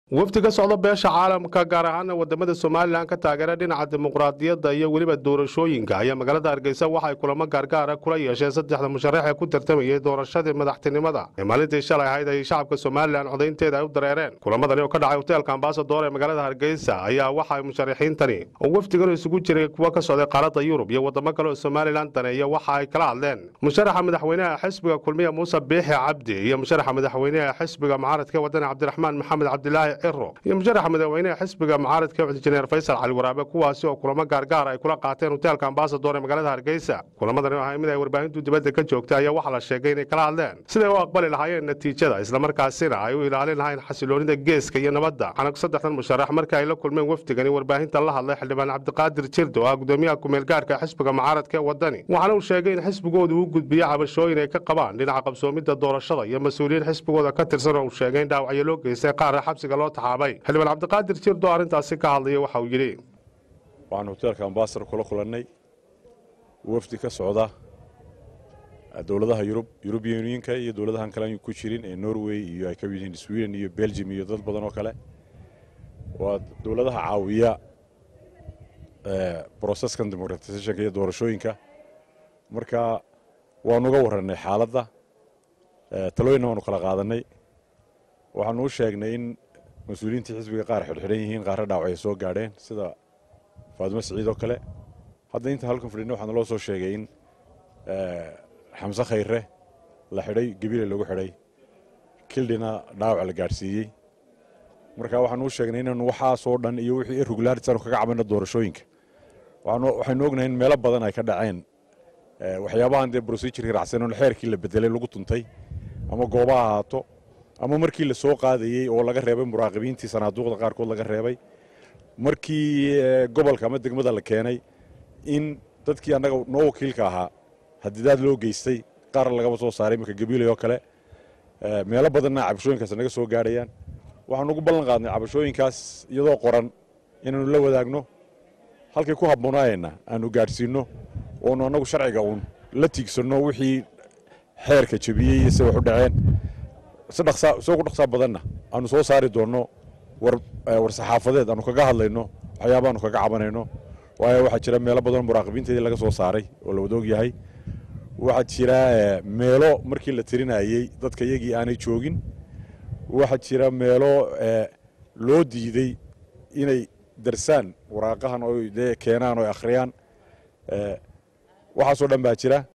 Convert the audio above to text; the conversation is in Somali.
wafdi ka socda beesha caalamka gaar ahaana wadamada somalilan ka taageera dhinaca dimuqraadiyadda iyo weliba doorashooyinka ayaa magaalada hargeysa waxay kulamo gaargaara kula yeesheen saddexda musharax ee ku tartamayay doorashadii madaxtinimada ee maalintii shalay ahayd ay shacabka somalilan codaynteeda ay u dareereen kulamadani oo ka dhacay hoteelka ambasador ee magaalada hargeysa ayaa waxa musharaxiintani oo wafdigan isugu jiray kuwa ka socday qaaradda yurub iyo wadamo kale oo somalilan daneeya waxa ay kala hadleen musharaxa madaxweynaha xisbiga kulmiya muuse biixi cabdi iyo musharaxa madaxweynaha xisbiga mucaaradka wadani cabdiraxmaan maxamed cabdilaahi ciro iyo musharaxa madaxweynaha xisbiga mucaaradka injineer faysal cali waraabe kuwaasi oo kulamo gaargaar ay kula qaateen hoteelka ambasador ee magaalada hargeysa kulamadani oo ahay mid ay warbaahintu dibadda ka joogtay ayaa waxaa la sheegay inay kala hadleen siday u aqbali lahaayeen natiijada islamarkaasina ay u ilaalin lahayn xasiloonida geeska iyo nabadda anag saddexdan musharax marka ay la kulmeen wafdigani warbaahinta la hadlay xildhibaan cabdiqaadir jirdo oo ah gudoomiyaha kumeelgaarka xisbiga mucaaradka ee wadani waxaana uu sheegay in xisbigoodu u gudbiyo cabashooyin ay ka qabaan dhinaca qabsoomidda doorashada iyo mas-uuliyiin xisbigooda ka tirsan oo uu sheegay in dhaawacyo loo geystay qaarna xabsiga loo taxaabay xildhibaan cabdiqaadir jirdo arrintaasi ka hadlaya waxa uu yidhi waxaan hoteelka ambasador kula kulannay wafdi ka socda dowladaha yurub yurubian unionka iyo dowladahan kale aan ku jirin ee norway iyo ay ka mid yihiin sweden iyo belgium iyo dad badan oo kale waa dowladaha caawiya brocesskan democratisationka iyo doorashooyinka marka waanu uga warranay xaaladda talooyinna waanu kala qaadanay waxaanu u sheegnay in mas-uuliyiintii xisbiga qaar xidhxidhan yihiin qaarra dhaawacay soo gaadheen sida faadimo siciid oo kale hadda inta halkan fadhina waxaana loo soo sheegay in xamse khayre la xidhay gebile lagu xidhay kildhina dhaawac la gaadhsiiyey marka waxaanu u sheegnay inaanu waxaasoo dhan iyo wixii irregularitanu kaga cabayna doorashooyinka waxaynu ognahay in meelo badan ay ka dhaceen waxyaabahan dee procedurkii raacsan xeerkii la bedelay lagu tuntay ama goobaha ahaato ama markii la soo qaadayey oo laga reebay muraaqibiintii sanaaduuqda qaarkood laga reebay markii gobolka ama degmada la keenay in dadkii annaga noo wakiilka ahaa hadidaad loo geystay qaar lagaba soo saaray iminka gabiilay oo kale meelo badanna cabashooyinkaas naga soo gaadhayaan waxaanu ugu ballan qaadnay cabashooyinkaas iyadoo qoran inaanu la wadaagno halkay ku habboonaayeenna aanu gaadhsiinno oonu annagu sharciga uun la tiigsanno wixii xeerka jebiyey iyo se wax u dhaceen si dhaqsaa isagoo ku dhaqsaa badanna aanu soo saari doonno war war saxaafadeed aanu kaga hadlayno waxyaaba aanu kaga cabanayno waayo waxaa jira meelo badanoo muraaqibiinteedii laga soo saaray oo la wada og yahay waxaa jira meelo markii la tirinayey dadka iyagii aanay joogin waxaa jira meelo loo diiday inay darsaan waraaqahan oo dee keenaan oo akhriyaan waxaasoo dhan baa jira